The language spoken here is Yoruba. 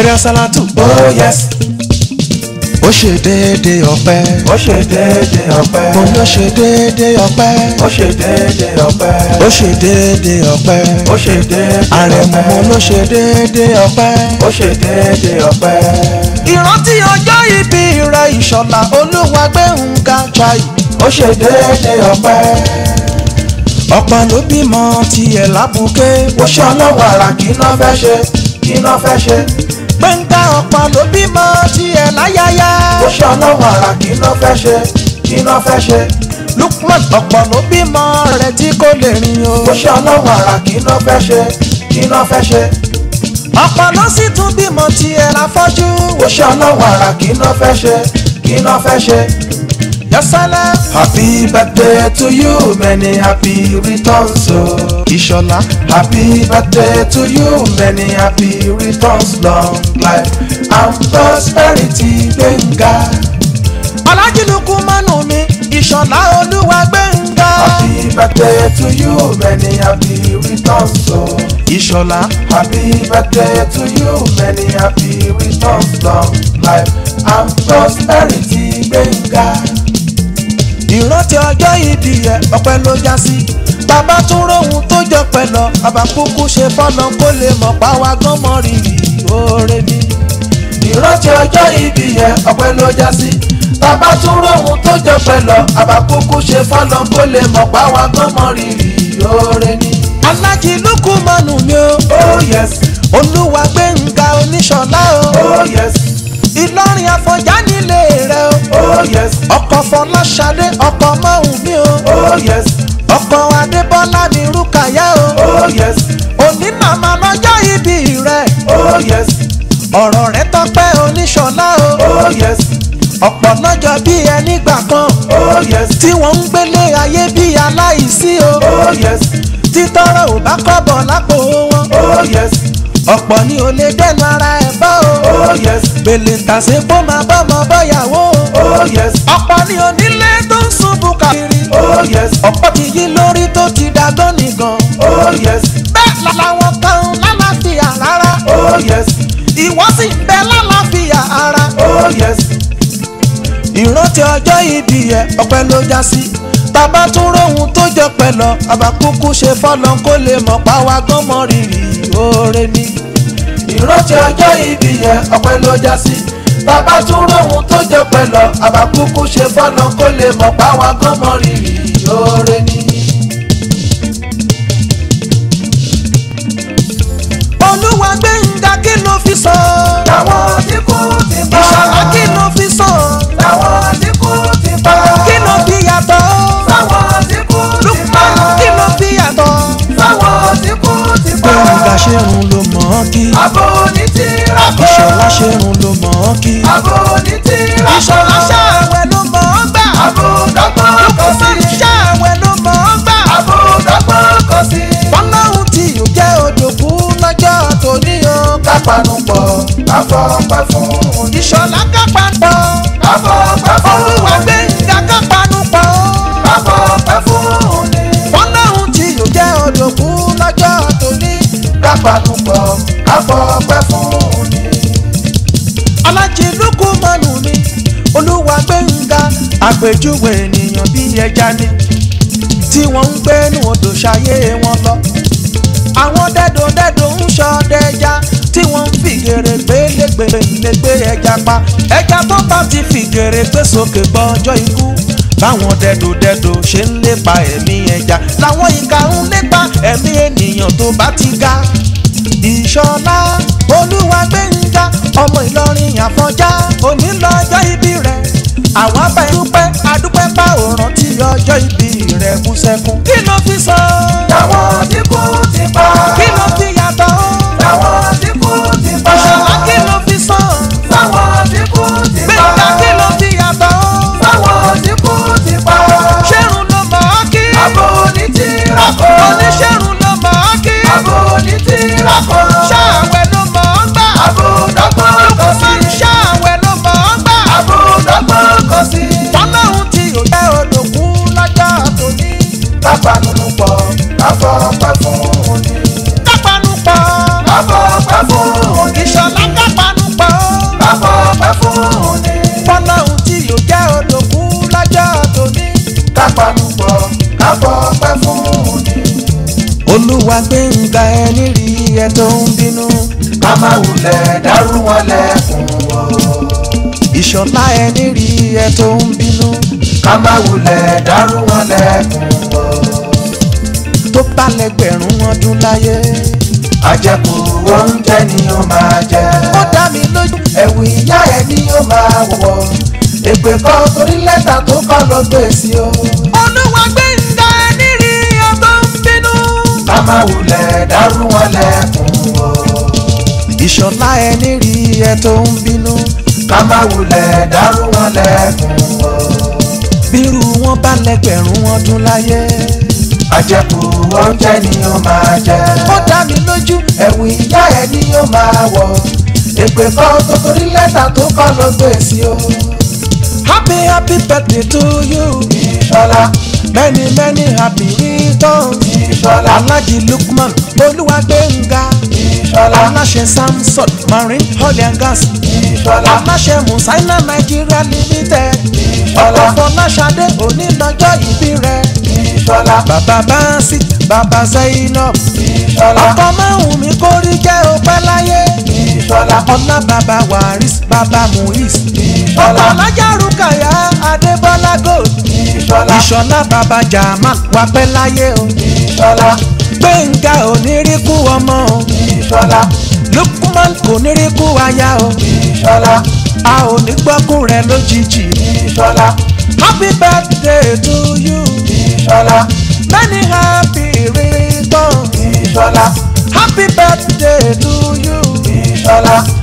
bóyá sálátù. oh yes ó ṣe déédéé ọpẹ́. ó ṣe déédé ọpẹ́ mo ló ṣe déédéé ọpẹ́. ó ṣe déédé ọpẹ́ ó ṣe déédéé ọpẹ́. ó ṣe déédé àrẹ̀mú mo ọpẹ́ ló ṣe déédéé ọpẹ́. ó ṣe déédé ọpẹ́ ìrántí ọjọ́ ìbí rẹ̀ ìṣọ̀lá olúwa gbé nǹkan chai. ó ṣe déédé ọpẹ́ ọ̀pọ̀ ló bímọ tiẹ̀ lábùké. ó ṣe ọlọ́wọ́ àrà kí iná fẹ́ ṣe kí iná fẹ́ ṣe gbẹ̀ngà ọ̀pọ̀ ló bímọ tiẹ̀ láyáyá. ó ṣe ọlọ́wọ́ àrà kí iná fẹ́ ṣe kí iná fẹ́ ṣe lukman ọ̀pọ̀ ló bímọ rẹ̀ tí kò lè rìn o. ó ṣe ọlọ́wọ́ àrà kí iná fẹ́ ṣe kí iná fẹ́ ṣe ọ̀pọ̀ ló sì tún bímọ tiẹ̀ láfọ́jú. ó ṣe ọlọ́wọ́ àrà kí iná fẹ́ ṣe kí iná fẹ́ ṣe. yọsẹlẹ Happy birthday to you, many happy returns. Oh. ìṣọ̀lá Happy birthday to you, many happy returns, long life and prosperity, Benga. ọlájìlúkú mọ́nù mi ìṣọ̀lá olúwa gbẹ̀ngà. Happy birthday to you, many happy returns. Oh. ìṣọ̀lá Happy birthday to you, many happy returns, long life and prosperity, Benga. ìrántí ọjọ́ ìbí ẹ ọpẹ́ ló já sí. bàbá tún rohun tó jọ pẹ́ lọ bàbá kúkú ṣe fọ́nà kó lè mọ̀ páwa gan mọ́ rírì oore ni. ìrántí ọjọ́ ìbí yẹn ọpẹ́ ló já sí bàbá tún róhun tó jọ pẹ́ lọ àbákúkú ṣe fọ́nà kó lè mọ̀ páwa gan mọ́ rírì oore ni. alájìlúkú mọ́nù mi o oh yes olúwa gbẹ̀ngà oníṣọ̀lá o oh yes ìlọrin àfọ̀njá nílé rẹ o oh yes ọkọ̀ fọláṣadé ọkọ̀ mọ́hùn mi o oh yes ọkọ̀ adébọ́lá mi rúkàyà o oh yes òní màmá lọ́jọ́ ìbí rẹ oh yes ọ̀rọ̀ rẹ tọpẹ́ oníṣọ̀lá o oh yes ọ̀pọ̀ lọ́jọ́ bí ẹni gbà kan oh yes tí wọ́n ń gbélé ayé bí aláìsí o oh yes títọ́rọ̀ ò bá kọ́bọ̀ lápò wọn oh yes ọ̀pọ̀ ni ò lè dẹ́nu ara ẹ̀ bọ́ o oh yes gbèlè tàṣe kó máa bọ́mọ bọ́yàwó o oh yes ọ̀pọ̀ ni onílé tó ń ṣubú kiri oh yes ọ̀pọ̀ ti yí lórí tó ti dàgbọ́n nìkan oh yes bẹ́ẹ̀ làwọn kan lálàáfíà rárá oh yes ìwọ sì ń bẹ lálàáfíà ara oh yes ìrántí ọjọ́ ìbí ẹ ọpẹ́ ló já sí bàbá tún róhun tó jọ pẹ́ lọ àbákúkú ṣe fọ́lọ́n kó lè mọ̀ páwa gan mọ́ rírì oore ni. ìrántí ọjọ́ ìbí yẹn ọpẹ́ ló já sí bàbá tún róhun tó jẹ pẹ́ lọ àbákúkú ṣe fọ́nà kó lè mọ̀ páwa gan mọ́ rírì oore ni. olúwa gbẹ̀ngà kí ló fi sọ. làwọn tí kú ti bá ìṣọ̀lá kí ló fi sọ. làwọn tí kú ti bá kí ló fi yàtọ̀. sáwọn tí kú ti bá lukman kí ló fi yàtọ̀. sáwọn tí kú ti bá gbẹ̀ngà ṣerun ló mọ̀ ọ́ kí. abo ní tìrabọ ìṣọ̀lá ṣerun ló mọ̀ ọ́ kí. abo ní tìrabọ ìṣọ̀lá ṣàwẹ̀ ló mọ̀ ọ́ gbà. abo dọ́gbọ́n kọ sí lukman ṣàwẹ̀ ló mọ̀ ọ́ gbà. abo dọ́gbọ́n kọ sí. fọlọ́hún tí yóò jẹ́ òjòkú lọ́jọ́ tòní o. kápánu pọ̀ káfọ́pẹ́ fún un. ìṣọ̀lá kápá pọ̀. káfọ́pẹ́ fún olúwa un. gbẹ̀ngà kápánu pọ̀. káfọ́pẹ́ fún un. fọlọ́hún tí yóò jẹ́ òjòkú lọ́jọ́ tòní. kápánu pọ̀ káfọ́pẹ́ fún un. alájìlúkú mọ́nù mi olúwa gbẹ̀ngà àpèjúwe ènìyàn bí ẹja ni tí wọ́n ń gbé ní odò ṣayé wọn lọ. àwọn dẹ́dọ̀dẹ́dọ̀ ń ṣọdẹ́já tí wọ́n ń fìgèrè gbélégbé lè gbé ẹja pa ẹja tó bá ti fìgèrè gbé sókè gbọ́njọ́ ikú báwọn dẹ́dọ̀dẹ́dọ̀ ṣe ń lépa ẹ̀mí ẹja làwọn ìka ń lépa ẹ̀mí ènìyàn tó bá ti ga ìṣọlá olúwa gbẹ̀ngà ọmọ ìlọrin àfọ̀njá onílọ́jọ́ ìbí rẹ̀ àwọn abẹ́ dúpẹ́ adúpẹ́ bá òràn tí ọjọ́ ìbí rẹ̀ kú sẹ́kún. kí ló fi sọ. làwọn tí kú ti bá. kí ló fi yàtọ̀. làwọn tí kú ti bá. ìṣọlá kí ló fi sọ. làwọn tí kú ti bá. gbẹ̀ngà kí ló fi yàtọ̀. làwọn tí kú ti bá. ṣẹ́run ló mọ̀ ọ́ kí. abo ní tìrabọ. oníṣẹ́run ló mọ̀ ọ́ kí. abo ní tìrabọ. ṣáàwẹ̀ ló mọ̀ ọ́ gbà. abo dọ́gbọ́n kọ sí. lukman ṣáàwẹ̀ ló mọ̀ ọ́ gbà. abo dọ́gbọ́n kọ sí. fọlọ́hún tí yóò jẹ́ odòkú lọ́jọ́ tòní. kápánu pọ̀ káfọ́pẹ́ fún un. kápánu pọ̀. káfọ́pẹ́ fún un. ìṣọ̀lá kápánu olúwa gbẹ̀ngà ẹni rí ẹ tó ń bínú ká má wulẹ̀ dárú wọn lẹ́kùn o. ìṣọ̀lá ẹni rí ẹ tó ń bínú ká má wulẹ̀ dárú wọn lẹ́kùn o. tó bá lẹ́gbẹ̀rún ọdún láyé àjẹkù oúnjẹ ni ó máa jẹ. ó dá mi lójú ẹ̀wù ìyá ẹ̀ ni ó máa wọ̀. èpè kan torí lẹ́tà tó kọ́ ló gbé sí o. olúwa gbẹ̀ngà ẹni rí ẹ tó ń bínú ká má wulẹ̀ dárú wọn lẹ́kùn o. ìṣọ̀lá ẹni rí ẹ tó ń bínú ká má wulẹ̀ dárú wọn lẹ́kùn o. bírú wọn bá lẹ́gbẹ̀rún ọdún láyé àjẹkù oúnjẹ ni ó máa jẹ. ó dá mi lójú ẹ̀wù ìyá ẹ̀ ni ó máa wọ̀. èpè kan tó torí lẹ́tà tó kọ́ ló gbé sí o. happy happy birthday to you ìṣọlá many many happy returns ìṣọlá alhaji lukman olúwagbẹ̀ngà ìṣọlá aláṣẹ samson marine oil and gas ìṣọlá aláṣẹ musaina nigeria limited Ìṣọ̀lá. ọkọ̀ fọláṣadé onílọ́jọ́ ìbí rẹ̀ ìṣọlá bàbá báńsì bàbá zainab ìṣọlá ọkọ̀ márùn mi kórí jẹ́ òpẹ́ láyé ìṣọlá ọlá bàbá waris bàbá muiz Ìṣọ̀lá. ọkọ̀ alájà rúkàyà adébọ́lá gold ìṣọlá ìṣọ̀lá bàbá jamal wà pẹ́ láyé o ìṣọlá gbẹ̀ngà oníríkù ọmọ o ìṣọlá lukman oníríkù aya o ìṣọlá a ò ní gbọ́kùn rẹ̀ lójijì ìṣọlá happy birthday to you ìṣọlá many happy returns ìṣọlá happy birthday to you ìṣọlá